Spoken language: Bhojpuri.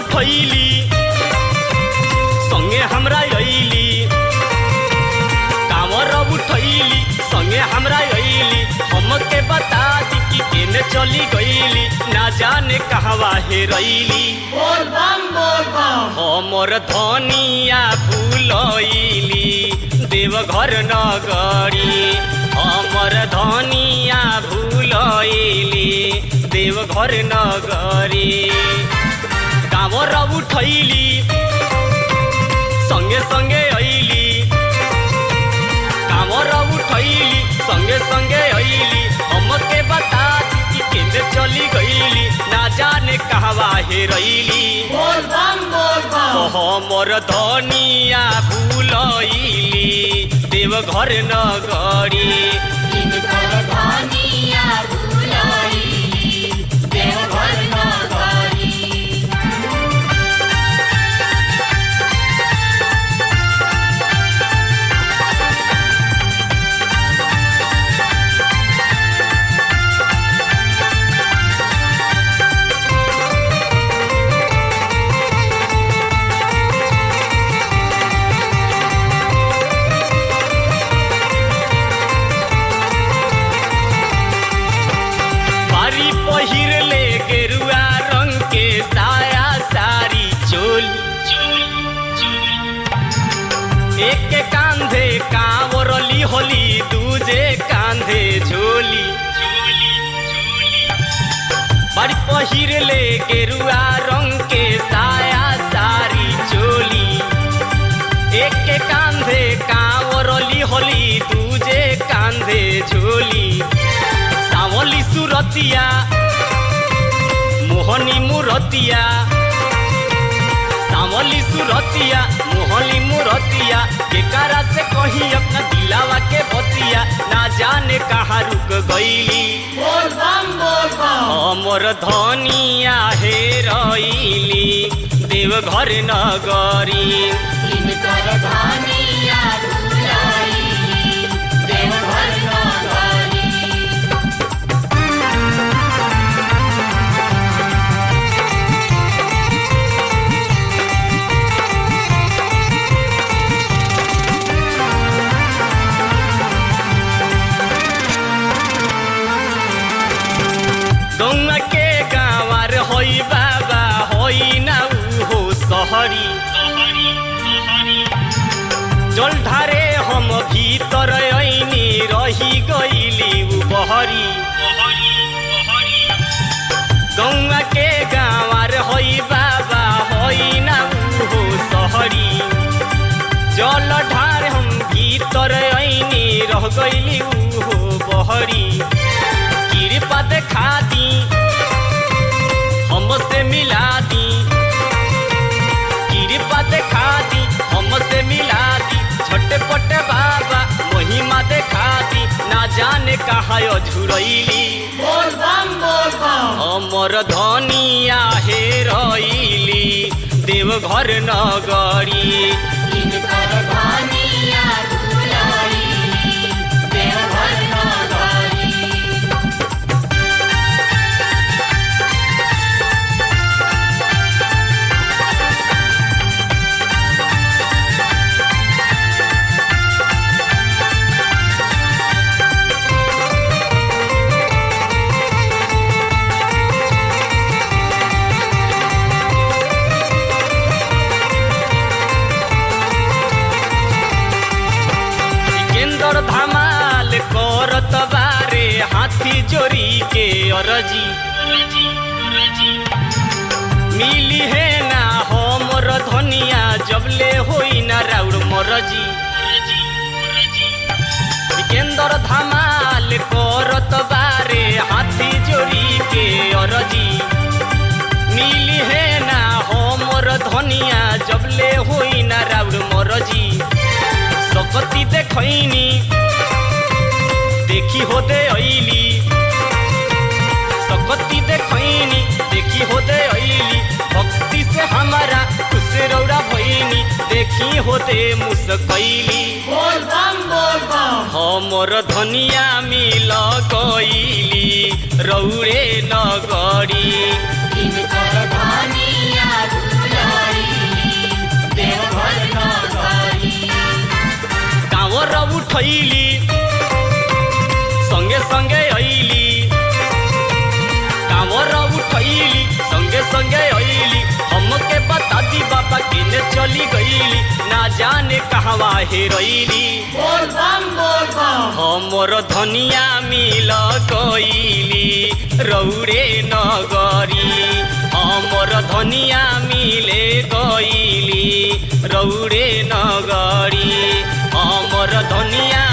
उठैली संगे हमरा अइली कांवर उठैली संगे हमरा अइली हमके बता दी कि केने चली गइली ना जाने कहवा हेरैली बोल बम बोल बम हमर धनिया भूलैली देवघर नगरी हमर धनिया भूलैली देवघर नगरी कांवर उठैली संगे संगे अइली कांवर उठैली संगे संगे अइली हमके बता दी कि केंद्र चली गइली ना जाने कहवा हेरैली बोल बम बोल बम हमर धनिया भूलैली देवघर नगरी इनकर धनिया भुलाइली देवघर नगरी बारी पहिर ले गेरुआ रंग के साया सारी चोली एक के कांधे कांवरली होली दूजे कांधे झोली बारी पहिर ले गेरुआ रंग के साया सारी चोली एक के कांधे कांवरली होली दूजे कांधे झोली सावली सुरतिया मोहनी मुरतिया सावली सुरतिया मोहनी मुरतिया केकारा से कही अपना दिलावा के बतिया ना जाने कहाँ रुक गईली बोल बम बोल बम हमर धनिया हेरैली देवघर नगरी इनकर धनिया भुलाइली देवघर नगरी गौवा के गाँवार होई बाबा होई ना हो सहरी जल ढारे हम भीतर ऐनी रही गईली उ बहरी गौवा के गाँवार होई बाबा होई ना हो सहरी जल ढार हम भीतर ऐनी रह गईली उ हो बहरी कृपा देखा दी हमसे मिला दी कृपा देखा दी हमसे मिला दी छोटे पटे बाबा महिमा देखा दी ना जाने कहा झुरैली बोल बम बोल बम हमर धनिया हेरैली देवघर नगरी इनकर धनिया भुलाइली देवघर नगरी सिकंदर धमाल करत बारे हाथी जोरी के अरजी मिली है ना हमर धनिया जबले होई ना राउर मरजी सिकंदर धमाल करत बारे हाथी जोरी के अरजी मिली है ना हमर धनिया जबले होई ना राउर मरजी सकती देखैनी देखी होदे ऐली सकती देखैनी देखी होदे ऐली भक्ति से हमारा खुश रौरा भैनी देखी होदे मुस्कैली बोल बम बोल बम हमर धनिया मिल गईली रौरे नगरी इनकर धनिया भुलाइली उठैली संगे संगे अइली कांवर उठैली संगे संगे अइली हमके बता दी बाबा केने चली गईली ना जाने कहवा हेरैली बोल बम बोल बम हमर धनिया मिल गईली रौरे नगरी हमर धनिया मिले गईली रौरे नगरी हमर धनिया